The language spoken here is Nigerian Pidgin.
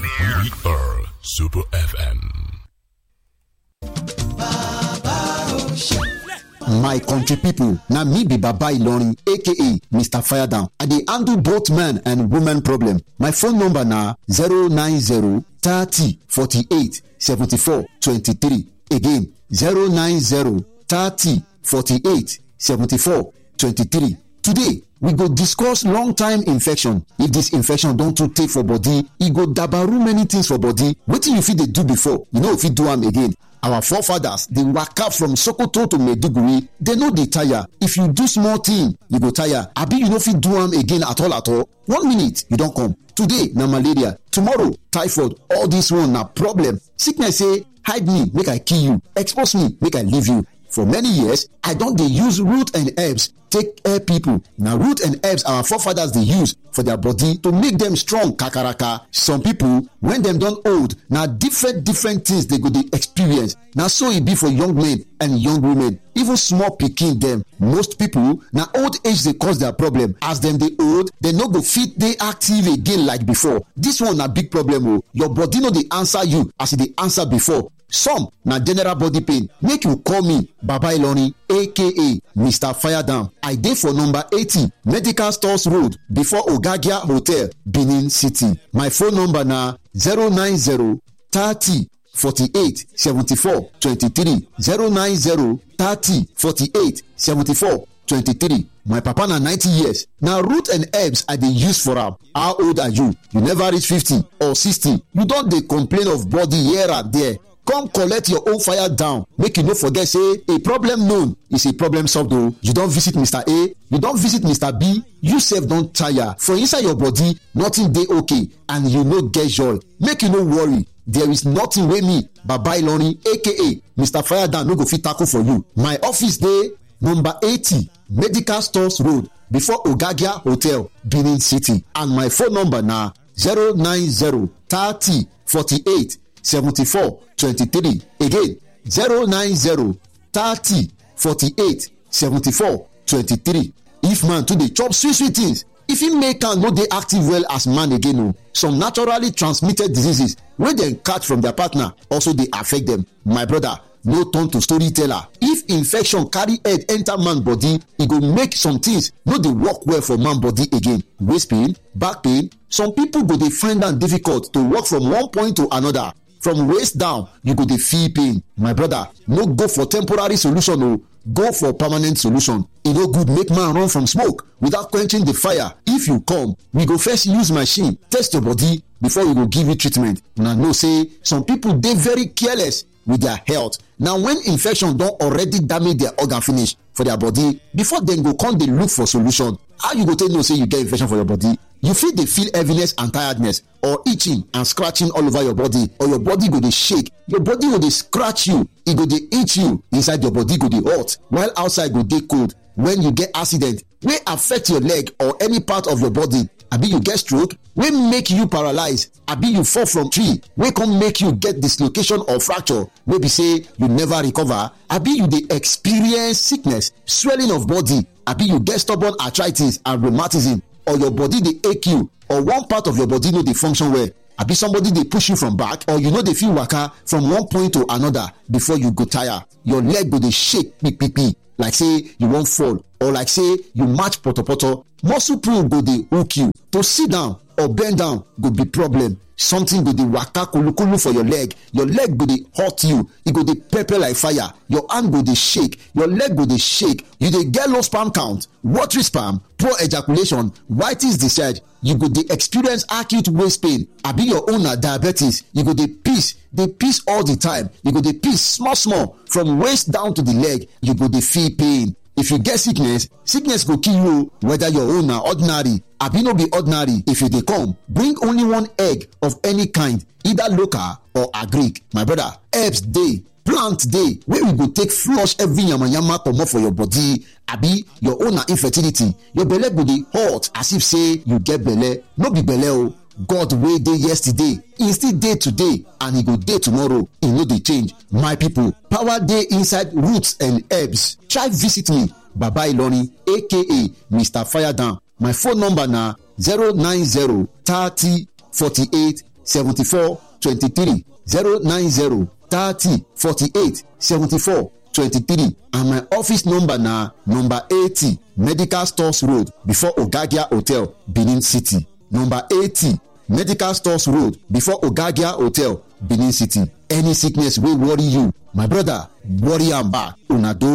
We are Super FM. my country pipo na me be baba ilorin aka mr firedown i dey handle both men and women problem my phone number na 090 30 48 74 23 again 090 30 48 74 23 today we go discuss long time infection if dis infection don too tey for body e go dabaru many things for body wetin you fit dey do before you no fit do am again our forefathers dey waka from sokoto to maiduguri dem no dey tire if you do small thing you go tire abi you no fit do am again at all at all one minute you don come today na malaria tomorrow typhoid all this one na problem sickness say hide me make i kill you expose me make i leave you for many years i don dey use root and herbs take help people na root and herbs our forefathers dey use for their body to make dem strong kakaraka some people when dem don old na different different things dey go dey experience na so e be for young men and young women even small pikin dem most people na old age dey cause their problem as dem dey old dem no go fit dey active again like before this one na big problem o your body no dey answer you as e dey answer before some na general body pain make you call me baba ilorin aka mr firedown i dey for number eighty medical stores road before ogagia hotel benin city my phone number na zero nine zero thirty forty-eight seventy-four twenty-three zero nine zero thirty forty-eight seventy-four twenty-three my papa na ninety years na root and herbs i dey use for am how old are you you never reach fifty or sixty you don dey complain of body here and there come collect your own fire down make you no forget say a problem known is a problem solved o you don visit mr a you don visit mr b you sef don tire for inside your body nothing dey okay and you no get joy make you no worry there is nothing wey me baba ilorin aka mr firedown no go fit tackle for you my office dey number eighty medical stores road before ogagia hotel benin city and my phone number na zero nine zero thirty forty-eight seventy-four twenty-three again zero nine zero thirty forty-eight seventy-four twenty-three if man too dey chop sweet sweet things e fit make am no dey active well as man again o some naturally transmitted diseases wey dem catch from their partner also dey affect dem my brother no turn to storyteller if infection carry head enter man body e go make some things no dey work well for man body again waist pain back pain some people go dey find am difficult to work from one point to another from waist down you go dey feel pain my brother no go for temporary solution o go for permanent solution e no good make man run from smoke without quenching the fire if you come we go first use machine test your body before we go give you treatment una know say some people dey very careless with their health na when infection don already damage their organ finish for their body before dem go come dey look for solution how you go take know say you get infection for your body you fit dey feel heaviness and tiredness or itching and scratching all over your body or your body go dey shake your body go dey scratch you e go dey itch you inside your body go dey hot while outside go dey cold when you get accident wey affect your leg or any part of your body abi you get stroke wey make you paralyze abi you fall from tree wey come make you get dislocation or fracture wey be say you never recover abi you dey experience sickness swelling of body abi you get stubborn arthritis and rheumatism or your body dey ache you or one part of your body no dey function well abi somebody dey push you from back or you no dey fit waka from one point to another before you go tire your leg go dey shake kpikpipi like say you wan fall or like say you match potopoto muscle pull go dey hook you to sit down or bend down go be problem something go dey waka kulukulu for your leg your leg go dey hurt you e go dey pepper like fire your hand go dey shake your leg go dey shake you dey get low sperm count watery sperm poor ejaculation whitish discharge you go dey experience acute waist pain abi your own na diabetes you go dey piss dey piss all the time you go dey piss small small from waist down to the leg you go dey feel pain if you get sickness sickness go kill you o whether your own na ordinary abi no be ordinary if you dey come bring only one egg of any kind either local or agric my brother herbs dey plant dey wey we go take flush every yamayama comot for your body abi your own na infertility your belle go dey hot as if say you get belle no be belle o god wey dey yesterday e still dey today and e go dey tomorrow e no dey change my people power dey inside roots and herbs try visit me baba ilorin aka mr firedown my phone number na zero nine zero thirty forty-eight seventy-four twenty-three zero nine zero thirty forty-eight seventy-four twenty-three and my office number na number eighty medical stores road before ogagia hotel benin city number eighty medical stores road before ogagia hotel benin city any sickness wey worry you my brother worry am back una do